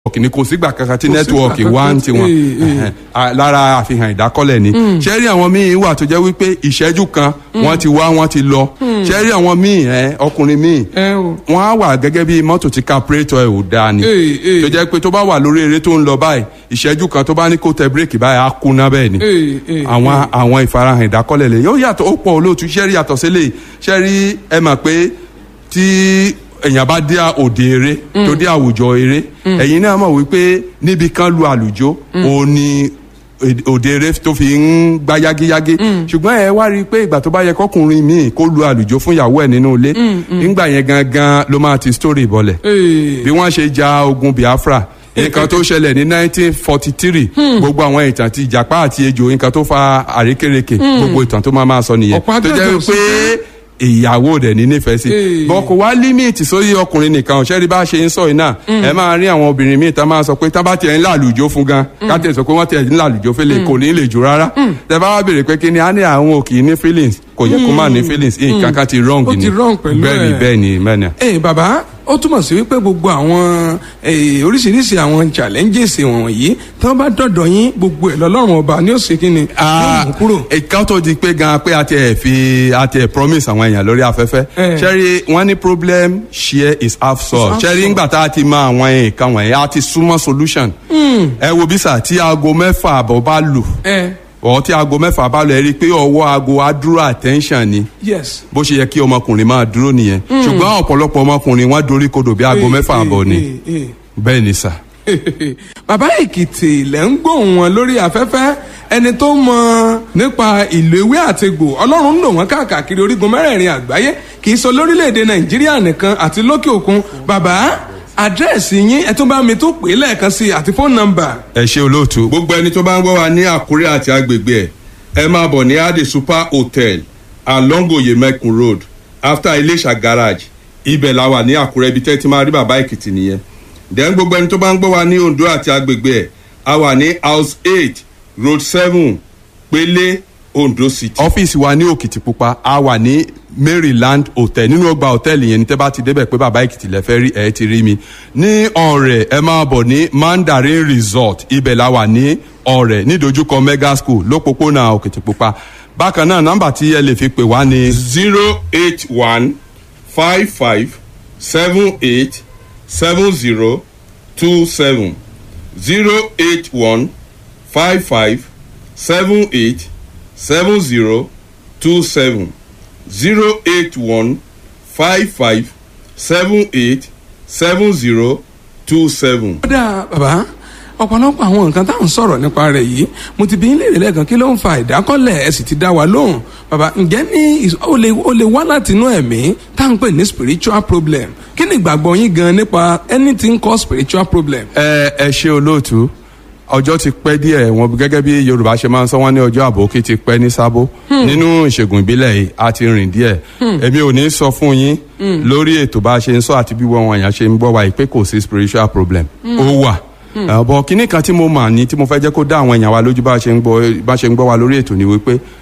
nẹ́tíwọ̀kì ni kò sígbà kankan tí Kò sígbà nẹ́tíwọ̀kì wá ń kankan tí- tiwọn eh, eh. Ẹ̀hẹ̀n. Ah, lára àfihàn ìdákọ́lẹ̀ ni ṣẹ́rí àwọn míì wà tó jẹ́ wípé ìṣẹ́jú kan wọ́n ti wá wọ́n ti lọ ṣẹ́rí àwọn míì ẹ̀, ọkùnrin míì ẹ o wọ́n á wà gẹ́gẹ́ bí mọ́tò tí carburetor ẹ̀ ò dáa ni Eh, eh. tó jẹ́ pé tó bá wà lórí eré tó ń lọ báyìí ìṣẹ́jú kan tó bá ní kó tẹ bírèkì báyìí á kúná bẹ́ẹ̀ ni Eh, eh, àwọn àwọn ìfarahàn ìdákọ́lẹ̀ lè yóò yàtọ̀ ó pọ̀ olóòtú ṣẹ́rí yàtọ̀ sílẹ̀ ṣẹ́rí ẹ mọ̀ pé tí èèyàn bá dé òde eré tó dé àwùjọ eré ẹ̀yin náà mọ̀ wípé níbi kan lu àlùjọ òun ni èd- òde eré tó fi ń gbá yágíyágí ṣùgbọ́n ẹ wá rí i pé ìgbà tó bá yẹ kọkùnrin míì kó lu àlùjọ fún ìyàwó ẹ̀ nínú ilé nígbà yẹn gangan ló máa ti story bọ̀lẹ̀ Eh, bí wọ́n ṣe ja ogun biafra nǹkan tó ṣẹlẹ̀ ní 1943 gbogbo àwọn ìtàn ti ìjàpá àti ejò nǹkan tó fa àrékérekè gbogbo ìtàn tó máa máa sọ nìyẹn Ọ̀pọ̀ tó jẹ́ agbẹ́jọ́ sí pé ìyàwó rẹ̀ ní nífẹ̀ẹ́ sí Ee. bọ́n kò wá límìtì sórí ọkùnrin nìkan ọ̀ṣẹ́ rí bá ṣe ń sọ yìí náà ẹ máa rí àwọn obìnrin míì tá máa sọ pé tá bá tiẹ̀ ń làlùjó fún gan ká tẹ̀ sọ pé wọ́n tiẹ̀ ń làlùjó fẹ́lẹ̀ kò ní lè jù rárá tẹ bá wá béèrè pé kí ni a ní àwọn òkì ní feelings kò yẹ kó má ní feelings nǹkan kan ti wrong Ó ni ti wrong pẹ̀lú bẹ́ẹ̀ ni ẹ̀. bẹ́ẹ̀ ni bẹ́ẹ̀ ni. ẹ bàbá ó túmọ̀ sí wípé gbogbo àwọn eh, oríṣiríṣi àwọn challenges wọ̀nyí tí wọ́n bá dọ̀dọ̀ yín gbogbo ẹ̀ lọ́lọ́run ọba ni ó ṣe kí ni yóò mú kúrò. ìkan tó di pé gan pé a ti ẹ̀ fi a ti ẹ̀ promise àwọn èèyàn lórí afẹ́fẹ́ Eh. ṣẹ́rí wọ́n ní problem share is half solved half ṣẹ́rí solved. ńgbà tá a ti mọ àwọn nǹkan wọ̀nyí a ti súnmọ́ solution ẹ wo bí sà tí aago mẹ́fà àbọ̀ bá lù ẹ ọ̀ tí aago mẹ́fà bá lù ẹ rí i pé ọwọ́ aago á dúró attention ni yes. bó ṣe yẹ kí ọmọkùnrin máa dúró nìyẹn ṣùgbọ́n ọ̀pọ̀lọpọ̀ ọmọkùnrin wọn dorí kodò bí aago Eh, mẹ́fà eh, àbọ̀ ni eh, eh. bẹ́ẹ̀ ni sà. bàbá èkìtì lẹ́ ń gbóhùn wọn lórí afẹ́fẹ́ ẹni tó mọ nípa ìlú ewé àtegbò ọlọ́run ń lò wọ́n káàkiri orígun mẹ́rẹ̀ẹ̀rin àgbáyé kì í sọ lórílẹ̀‐èdè nàìjíríà nìkan àti lókè òkun bàbá àdírẹ́sì yín ẹ tún bá mi tó pè é lẹ́ẹ̀kan sí i àti fóònù nọ́mbà. ẹ ṣe olóòtú. gbogbo ẹni tó bá ń gbọ́ wa ní àkúrẹ́ àti agbègbè ẹ̀ ẹ máa bọ̀ ní ade super hotel along oyemekun road after iléṣà garage ibẹ̀ la wà ní àkúrẹ́ ibi tẹ́ ti máa rí bàbá èkìtì nìyẹn. then gbogbo ẹni tó bá ń gbọ́ wa ní ondo àti agbègbè ẹ̀ a wà ní house eight road seven pélé ondo city. ọ́fíìsì wa ní òkìtìpupa a wà ní maryland hotel nínú ọgbà hòtẹ́ẹ̀lì yẹn ní tẹ́ bá ti débẹ̀ pé bàbá èkìtì lẹ fẹ́ rí ẹ̀ ti rí mi ní ọ̀rẹ́ ẹ máa bọ̀ ní mandarin resort ibẹ̀ la wà ní ọ̀rẹ́ nídojúkọ mega school lópòpónà òkìtìpupa bákan náà nọ́mbà tí ẹ lè fi pè wá ní. zero eight one five five seven eight seven zero two seven zero eight one five five seven eight seven zero two seven zero eight one five five seven eight seven zero two seven. kódà bàbá ọ̀pọ̀lọpọ̀ àwọn nǹkan tá à ń sọ̀rọ̀ nípa rẹ̀ yìí mo ti bí ń léèrè lẹ́ẹ̀kan kí ló ń fa ìdákọ́lẹ̀ ẹ sì ti dá wa lóhùn bàbá ǹjẹ́ ní ìs- ó lè ó lè wá láti inú ẹ̀mí tá à ń pè ní spiritual problem kí ni ìgbàgbọ́ yín gan nípa anything called spiritual problem. ẹ ẹ ṣe olóòtú ọjọ́ ti pẹ́ díẹ̀ wọn gẹ́gẹ́ bí yorùbá ṣe máa ń sọ wọ́n ní ọjọ́ àbòkí ti pẹ́ ní sábó nínú ìṣègùn ìbílẹ̀ yìí a ti rìn díẹ̀ èmi ò ní sọ fún yín lórí ètò bá a ṣe ń sọ àti bí wọn èèyàn ṣe ń gbọ́ wa yìí pé kò sí spiritual problem ó wà ọ̀bọ̀ kínní kan tí mo mà ní tí mo fẹ́ jẹ́ kó dá àwọn èèyàn wa lójú bá a ṣe ń gbọ́ bá a ṣe ń gbọ́ wa lórí ètò ni wípé